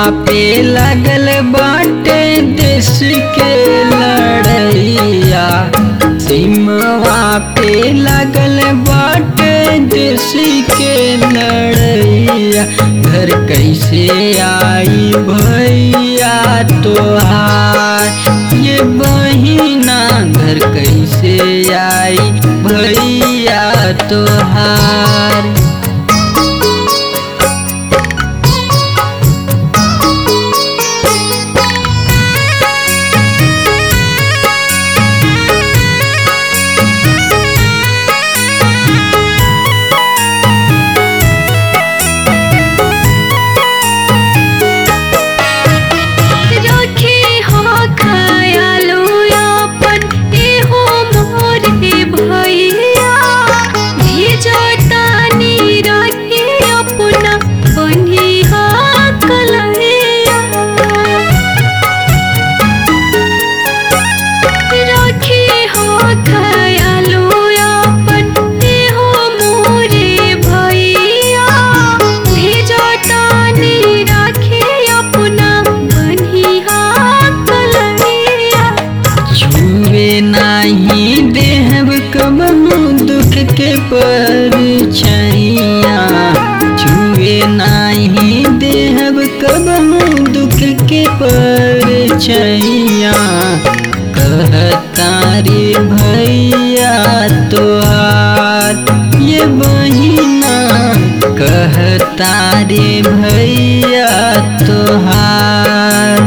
पे लगल बाटे देश के लड़ैया सीमवा पे लगल बाटे देश के लड़ैया घर कैसे आई भैया तोहार ये बहिना घर कैसे आई भैया तोहार रखे हो खयालो अपन एहो मोर हे भैया भेजो तानी रखे अपना बनी हा कलैया रखे हो खयालो अपन एहो मोरे भैया भेजो तानी रखे अपना बनिहा कलैया छुए नाही देहब कबहू दुख के परछैया छुए नाही देहब कबहू दुख के परछैया कहतारी भैया तोहार ये बहिना कहतारी भैया तोहार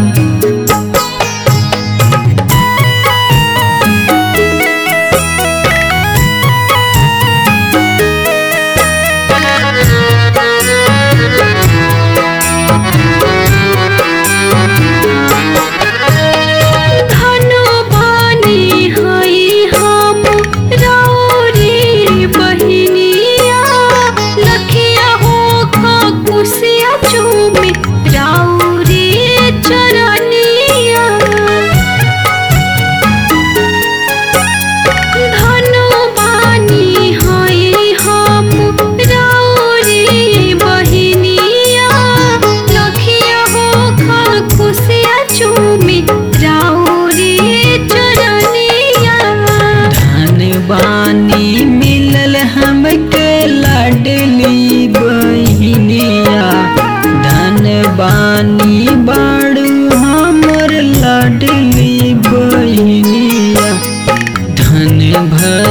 धनु बानी हई हम राउरी बहिनिया लखिया हो खुशिया चूमे राउरी चरनिया धनु बानी हई हम राउरी बहिनिया लखिया हो खुशिया चूमे राउरी चरनिया धन बानी मिलल हमके लाडली बहिनिया धन बानी बाड़ू हमर लाडली बहिनिया धन भर